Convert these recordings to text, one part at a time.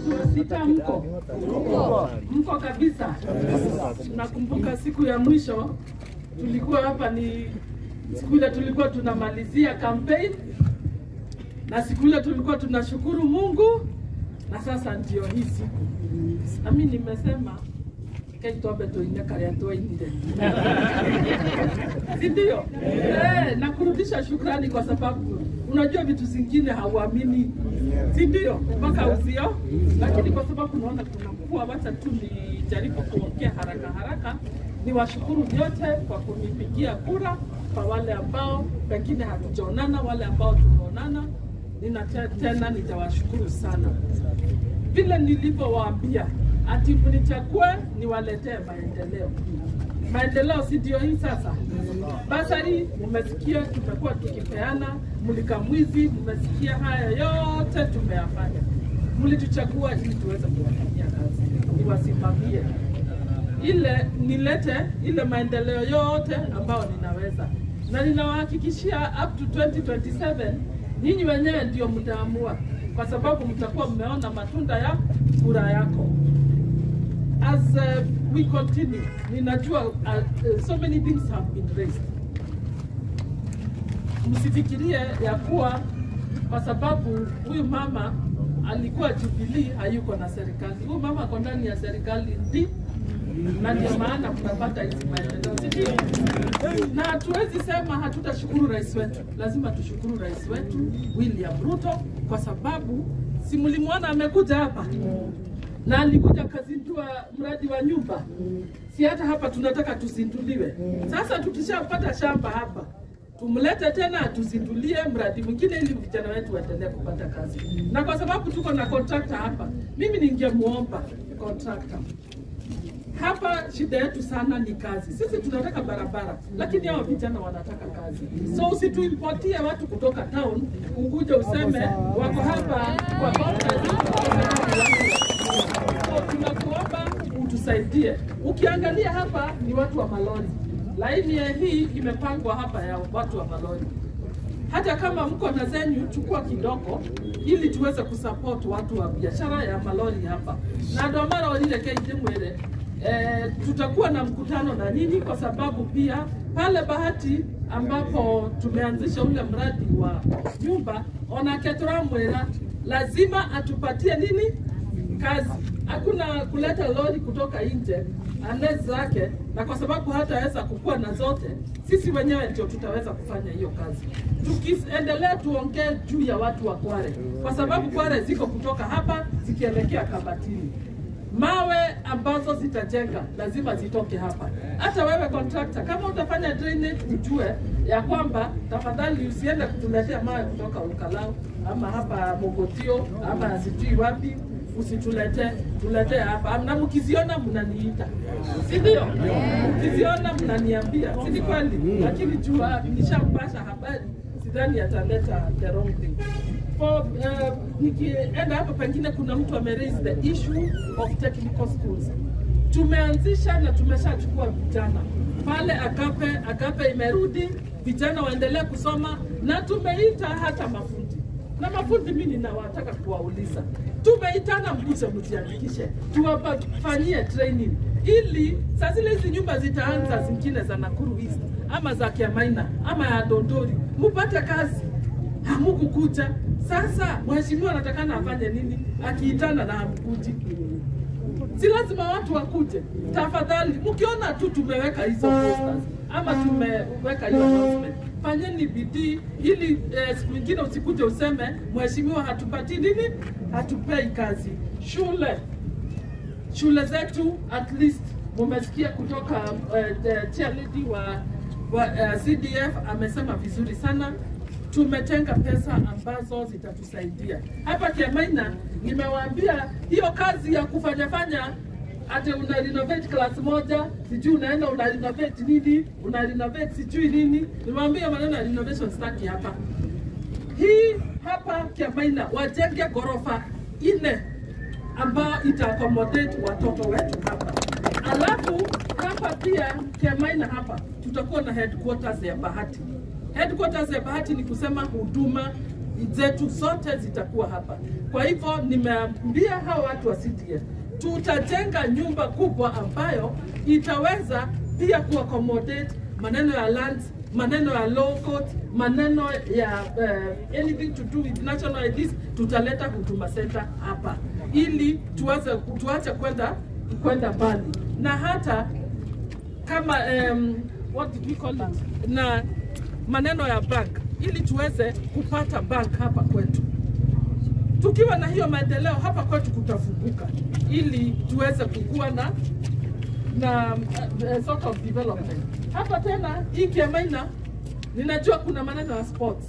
watu wa sita mko mko kabisa. Nakumbuka siku ya mwisho tulikuwa hapa, ni siku ile tulikuwa tunamalizia campaign, na siku ile tulikuwa tunashukuru Mungu, na sasa ndio hii siku nami nimesema kaitobe tuine karia twainire si ndio? Eh, na kurudisha shukrani kwa sababu unajua vitu zingine hauamini, si ndio? Mpaka uzio, lakini kwa sababu naona kuna mvua, wacha tu nijaribu kuongea haraka haraka. Niwashukuru nyote kwa kunipigia kura, kwa wale ambao pengine hatujaonana, wale ambao tumeonana, nina te- tena nitawashukuru sana vile nilivyowaambia ati mnichague niwaletee maendeleo. Maendeleo si ndio hii sasa? Basari mmesikia tumekuwa tukipeana, mlika mwizi, mmesikia haya yote tumeyafanya. Mlituchagua ili tuweze kuwafanyia kazi, niwasimamie ile nilete ile maendeleo yote ambayo ninaweza, na ninawahakikishia up to 2027 nyinyi wenyewe ndio mtaamua, kwa sababu mtakuwa mmeona matunda ya kura yako. As uh, we continue, ninajua uh, uh, so many things have been raised. Msifikirie ya kuwa kwa sababu huyu mama alikuwa Jubilee hayuko na serikali. Huyu mama ako ndani ya serikali ndi na ndio maana tunapata hizi maendeleo, si ndio? Na hatuwezi sema hatutashukuru rais wetu, lazima tushukuru rais wetu William Ruto kwa sababu si mlimwona amekuja hapa na alikuja akazindua mradi wa nyumba, si hata hapa tunataka tuzinduliwe. Sasa tukishapata shamba hapa tumlete tena atuzindulie mradi mwingine ili vijana wetu waendelee kupata kazi. Na kwa sababu tuko na contractor hapa, mimi ningemuomba contractor hapa shida yetu sana ni kazi. Sisi tunataka barabara, lakini hao vijana wanataka kazi. So usituimportie watu kutoka town ukuja useme wako hapa kwa conference kwa sababu wako. So tunakuomba utusaidie. Ukiangalia hapa ni watu wa malori, laini ya hii imepangwa hapa ya watu wa malori hata kama mko na zenyu, chukua kidogo ili tuweze kusupport watu wa biashara ya malori hapa na ndo mara walile keije mwele eh, tutakuwa na mkutano na nini, kwa sababu pia pale Bahati ambapo tumeanzisha ule mradi wa nyumba onaketora mwera lazima atupatie nini kazi. Hakuna kuleta lori kutoka nje ane zake, na kwa sababu hataweza kukuwa na zote, sisi wenyewe ndio tutaweza kufanya hiyo kazi. Tukiendelea tuongee juu ya watu wa Kware, kwa sababu Kware ziko kutoka hapa zikielekea Kabatini mawe ambazo zitajenga lazima zitoke hapa. Hata wewe contractor, kama utafanya drainage, ujue ya kwamba tafadhali usiende kutuletea mawe kutoka Ukalau ama hapa Mogotio ama sijui wapi, usitulete tuletee hapa, na mkiziona mnaniita, si ndio? Mkiziona mnaniambia, si ni kweli? Lakini jua nishampasha habari, sidhani ataleta the wrong thing for uh, nikienda hapo pengine kuna mtu ame raise the issue of technical schools. Tumeanzisha na tumeshachukua vijana pale Agape, Agape imerudi, vijana waendelee kusoma na tumeita hata mafundi na mafundi, mimi ninawataka kuwauliza, tumeitana mkuje mjiandikishe, tuwafanyie training ili saa zile hizi nyumba zitaanza zingine za Nakuru East ama za Kiamaina ama ya Dondori, mupate kazi hamukukuja. Sasa mheshimiwa anatakana afanye nini akiitana na hamkuji? Si lazima watu wakuje. Tafadhali, mkiona tu tumeweka hizo posters ama tumeweka hiyo announcement, fanyeni bidii ili eh, siku nyingine usikuje useme mheshimiwa hatupati nini, hatupei kazi. Shule shule zetu at least mumesikia kutoka uh, chairlady wa, wa uh, CDF amesema vizuri sana tumetenga pesa ambazo zitatusaidia hapa Kiamaina. Nimewaambia hiyo kazi ya kufanya fanya ate una renovate class moja, sijui unaenda una renovate nini, una renovate sijui nini. Nimewaambia maneno ya renovation staki hapa. Hii hapa Kiamaina wajenge ghorofa nne ambayo ita accommodate watoto wetu hapa. Alafu hapa pia Kiamaina hapa tutakuwa na headquarters ya Bahati. Headquarters ya Bahati ni kusema huduma zetu zote zitakuwa hapa. Kwa hivyo nimeambia hawa watu wa CDF tutajenga nyumba kubwa ambayo itaweza pia kuaccommodate maneno ya lands, maneno ya law court, maneno ya uh, anything to do with national IDs, tutaleta huduma center hapa ili tuweze tuache kwenda kwenda mbali na hata kama um, what did we call it? na maneno ya bank ili tuweze kupata bank hapa kwetu. Tukiwa na hiyo maendeleo hapa kwetu kutafunguka, ili tuweze kukua na na uh, sort of development hapa tena. Hii Kiamaina ninajua kuna maneno ya sports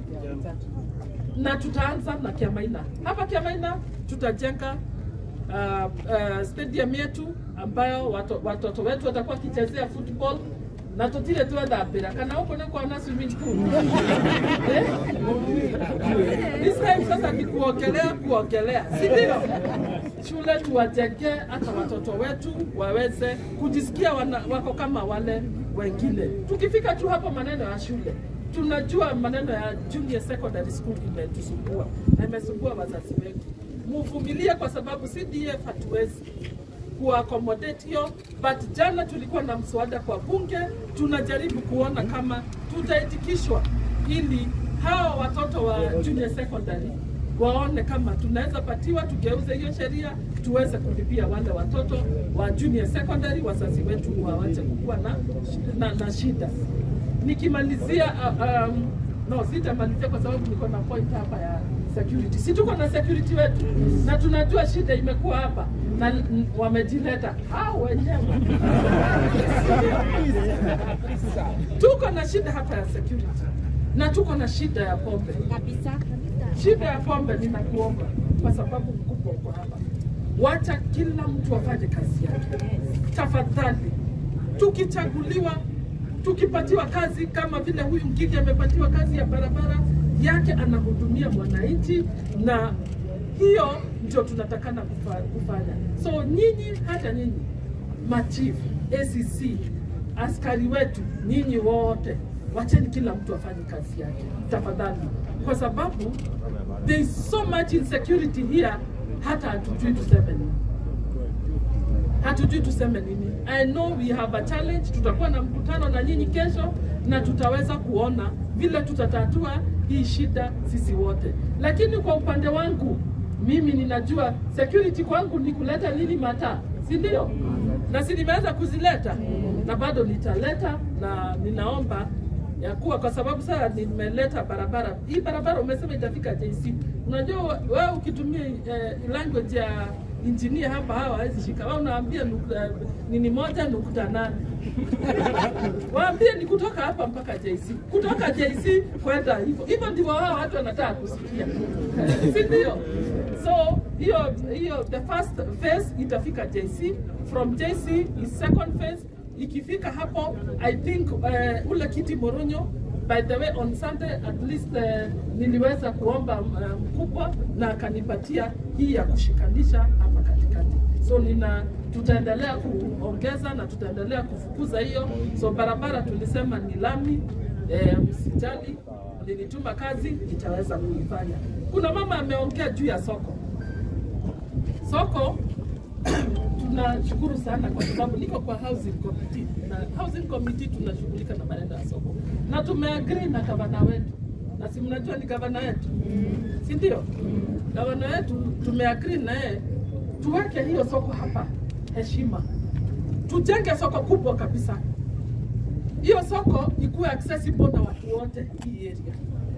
na tutaanza na Kiamaina. Hapa Kiamaina tutajenga uh, uh, stadium yetu ambayo watoto, watoto wetu watakuwa wakichezea football na tutire twethambira kana huko ni kuona swimming pool eh? This time sasa ni kuogelea kuogelea, si ndio? Shule tuwajenge hata watoto wetu waweze kujisikia wana, wako kama wale wengine. Tukifika tu hapo maneno ya shule tunajua maneno ya junior secondary school imetusumbua na imesumbua wazazi wetu. Muvumilie kwa sababu CDF hatuwezi kuaccommodate hiyo, but jana tulikuwa na mswada kwa bunge, tunajaribu kuona kama tutaitikishwa ili hawa watoto wa junior secondary waone kama tunaweza patiwa, tugeuze hiyo sheria tuweze kulipia wale watoto wa junior secondary, wazazi wetu wawache kukuwa na, na, na shida. Nikimalizia uh, um, no, sitamalizia kwa sababu niko na point hapa ya security. Si tuko na security wetu na tunajua shida imekuwa hapa na n- wamejileta hao wenyewe. tuko na shida hapa ya security na tuko na shida ya pombe kabisa shida ya pombe ninakuomba kwa sababu mkubwa uko hapa wacha kila mtu afanye kazi yake tafadhali tukichaguliwa tukipatiwa kazi kama vile huyu mgigi amepatiwa kazi ya barabara yake anahudumia mwananchi na hiyo ndio tunatakana kufa- kufanya so nyinyi hata nyinyi machief acc askari wetu nyinyi wote wacheni kila mtu afanye kazi yake tafadhali kwa sababu there is so much insecurity here hata hatujui tuseme nini hatujui tuseme nini. I know we have a challenge. Tutakuwa na mkutano na nyinyi kesho na tutaweza kuona vile tutatatua hii shida sisi wote, lakini kwa upande wangu mimi ninajua security kwangu ni kuleta nini mataa, si ndio? Na si nimeanza kuzileta na bado nitaleta, na ninaomba ya kuwa kwa sababu sasa nimeleta barabara hii barabara umesema itafika JC. Unajua wewe ukitumia eh, language ya engineer hapa hawa hawezi shika. Wewe unaambia nukta, nini moja nukta nane waambie ni kutoka hapa mpaka JC, kutoka JC kwenda hivyo hivyo, ndivyo wao watu wanataka kusikia, si ndio? So hiyo hiyo the first phase itafika JC, from JC is second phase ikifika hapo I think uh, ule kiti Moronyo by the way on Sunday at least uh, niliweza kuomba uh, mkubwa na akanipatia hii ya kushikanisha hapa katikati, so nina tutaendelea kuongeza na tutaendelea kufukuza hiyo. So barabara tulisema ni lami eh, msijali, nilituma kazi itaweza kuifanya. Kuna mama ameongea juu ya soko soko tunashukuru sana kwa sababu niko kwa housing committee na housing committee tunashughulika na maneno ya soko na tumeagree na gavana wetu na si mnajua ni gavana wetu si ndio gavana wetu tumeagree na yeye tuweke hiyo soko hapa heshima tujenge soko kubwa kabisa hiyo soko ikuwe accessible na watu wote hii area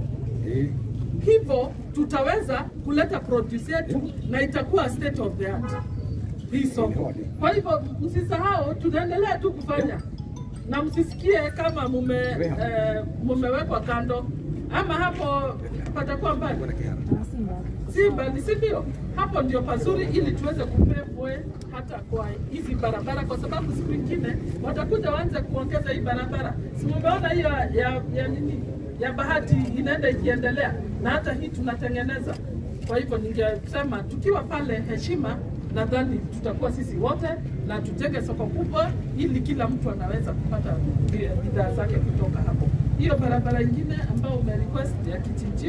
hivyo tutaweza kuleta produce yetu na itakuwa state of the art hii soko. Kwa hivyo msisahau, tunaendelea tu kufanya na msisikie kama mume eh, mumewekwa kando ama hapo patakuwa mbali si mbali, si ndio? Hapo ndio pazuri, ili tuweze kupepwe hata kwa hizi barabara, kwa sababu siku ingine watakuja waanze kuongeza hii barabara. Si mumeona hiyo ya, ya, ya nini ya bahati inaenda ikiendelea, na hata hii tunatengeneza. Kwa hivyo ningesema tukiwa pale heshima, nadhani tutakuwa sisi wote na tujenge soko kubwa, ili kila mtu anaweza kupata bidhaa zake kutoka hapo. Hiyo barabara ingine ambayo umerequest ya kichinjio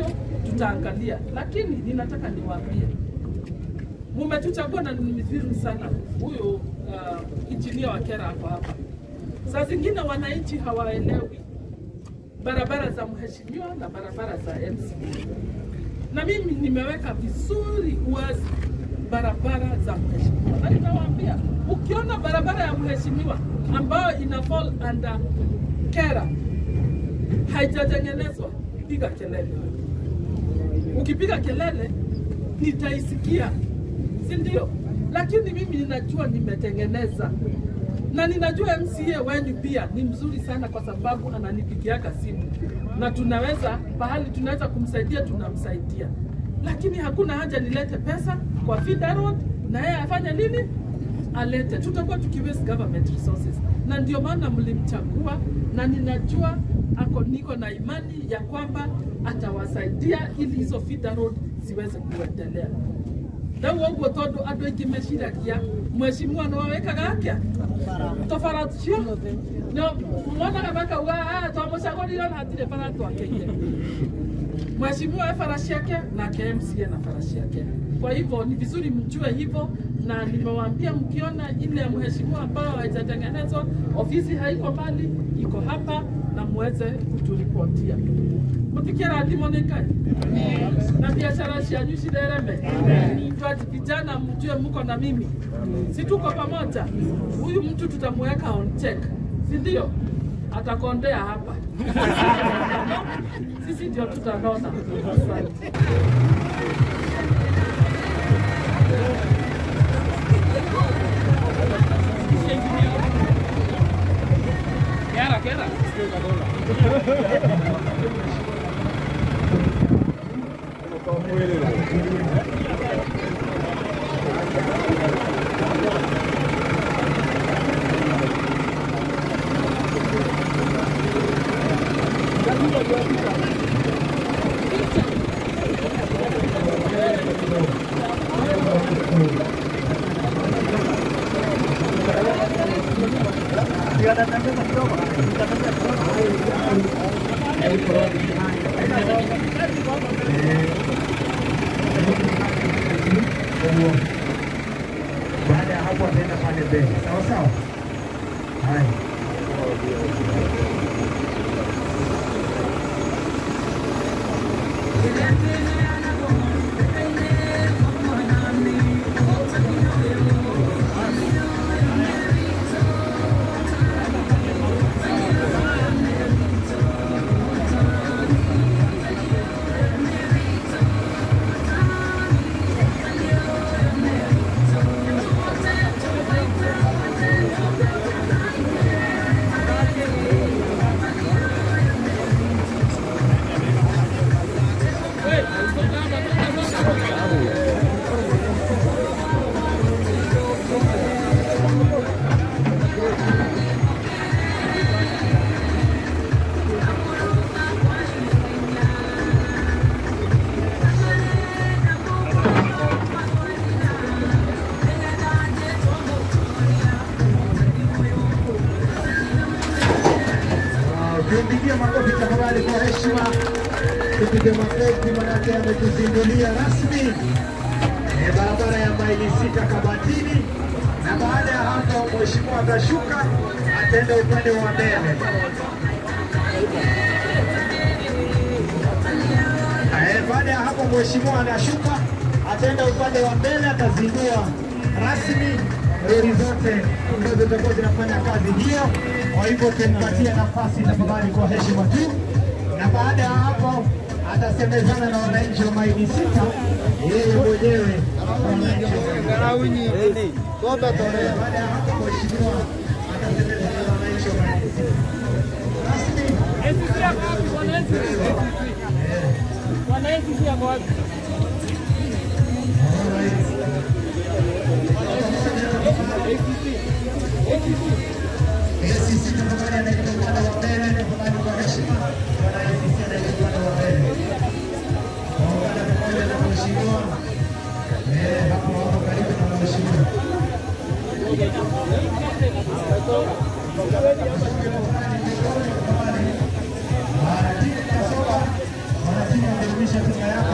tutaangalia, lakini ninataka niwaambie, mumetuchagua na ni vizuri sana. Huyu uh, injinia wa Kera hapo hapa, saa zingine wananchi hawaelewi barabara za mheshimiwa na barabara za MCA, na mimi nimeweka vizuri wazi barabara za mheshimiwa, na ninawaambia ukiona barabara ya mheshimiwa ambayo ina fall under Kera haijatengenezwa, piga kelele. Ukipiga kelele nitaisikia, si ndio? Lakini mimi ninajua nimetengeneza na ninajua MCA wenyu pia ni mzuri sana, kwa sababu ananipigiaga simu na tunaweza pahali tunaweza kumsaidia tunamsaidia, lakini hakuna haja nilete pesa kwa Fida Road na yeye afanye nini? Alete, tutakuwa tukiwaste government resources, na ndio maana mlimchagua, na ninajua ako niko na imani ya kwamba atawasaidia ili hizo Fida Road ziweze kuendelea ndauo guo tondu andu aingi meciragia mheshimiwa no wekaga akia tobara cio no monaga makauga twamucagurire ona hatire bara twakeire mheshimiwa e bara ciake nake MCA na bara ciake kwa hivyo ni vizuri mjue hivyo na nimewaambia mkiona ile mheshimiwa ambayo haijatengenezwa ofisi haiko mali iko hapa na muweze kuturipotia mutikira thimo nĩ ngai na biashara cianyu cirereme twati vijana mjue mko na mimi si tuko pamoja huyu mtu tutamuweka on check si ndio atakondea hapa sisi ndio tutanona asante Kera, kera. Baada ya hapo ataenda pale mbele, sawa sawa. Haya, Tumpigie makofi tafadhali kwa heshima, tupige makofi manake ametuzindulia rasmi eh, barabara ya maili sita Kabatini, na baada ya hapo mheshimiwa atashuka ataenda upande wa mbele. Eh, Baada ya hapo mheshimiwa anashuka ataenda upande wa mbele, atazindua rasmi lori zote ambazo zitakuwa zinafanya kazi hiyo. Kwa hivyo tumpatie nafasi tafadhali, kwa heshima tu, na baada ya hapo atasemezana na wananchi wa maili sita, yeye mwenyewe wananchi wa baada ya hapo mheshimiwa atasemezana na wananchi wa maili sita rasmi. wananchi yako wapi ACC tafadhali anaitwa upande wa mbele, tafadhali kwa heshima. Bwana ACC anaitwa upande wa mbele. Waungana pamoja na mheshimiwa. Eh, hapo hapo karibu na mheshimiwa. Wanatimu Kasoma, wanatimu wamerudisha timu yao.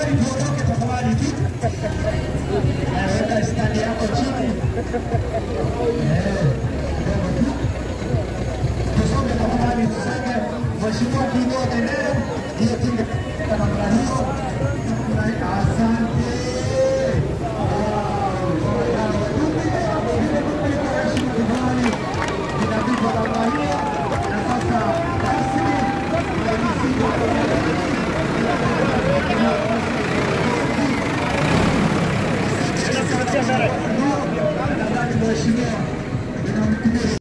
magari tuondoke tafadhali tu. Eh, Weka standi yako chini. Eh, kidogo tu. Tusonge tafadhali, tusonge. Mheshimiwa kiinua bendera, hiyo tinga namna hiyo.